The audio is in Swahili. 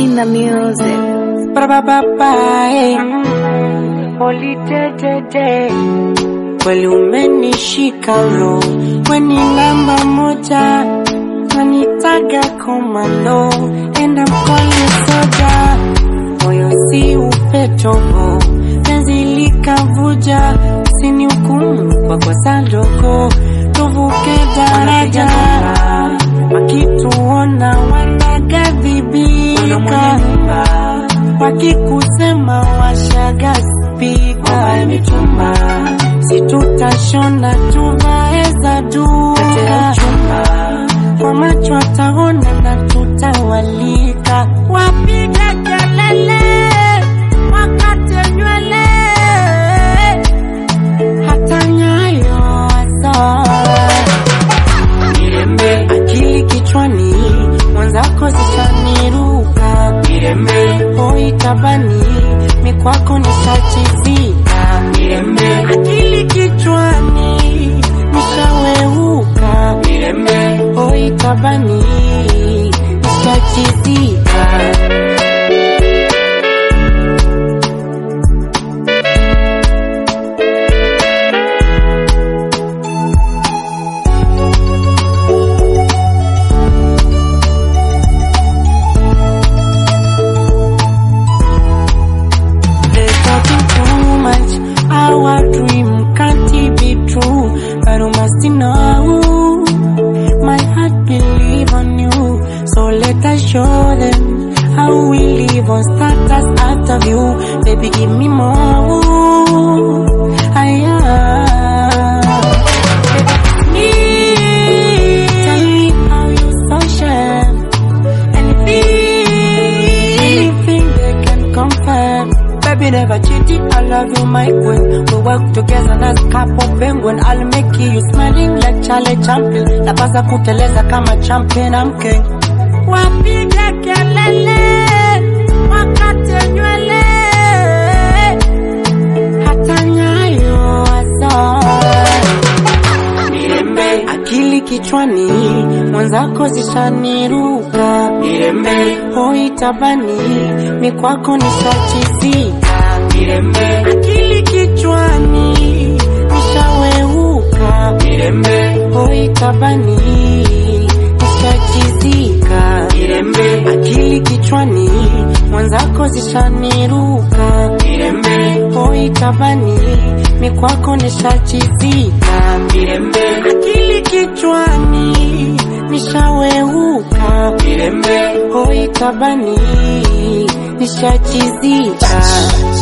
Tina Music. Bababae Olitete Kweli umenishika roho Weni namba moja Nanitaga komando Enda mkoli soja Moyo si upetovo Penzi likavuja Sini hukumu kwa kosa ndogo Tuvuke daraja Wakituona wanagadhibika Wakikusema washaga spika mitumba situtashona tuvae za duka kwa macho ataona na tutawalika wapiga kelele wakate nywele hata nyayo azaa Mirembe akili kichwani mwanzako zishaniruka Mirembe hoi tabani mikwako nishachizika Mirembe akili kichwani nishaweuka Mirembe hoi tabani nishachizika They're talking too much. Our dream can't be true. But you must know my heart believe on you. So let us show them how we live on status after you. Baby, give me more. Aya. Tell me how you social. Anything, anything they can confirm. Baby never cheated, I love you my queen. We work together as couple penguin. I'll make you smiling like Charlie Chaplin. Napasa kuteleza kama champion, I'm king. Wapiga kelele, wakate nywele, hata nyayo azaa Mirembe akili kichwani mwanzako zishaniruka Mirembe hoi tabani mikwako nishachizika Mirembe akili kichwani nishaweuka Mirembe hoi tabani nishachizika Mirembe akili kichwani mwanzako zishaniruka Mirembe hoi tabani mikwako nishachizika Mirembe akili kichwani nishaweuka Mirembe hoi tabani nishachizika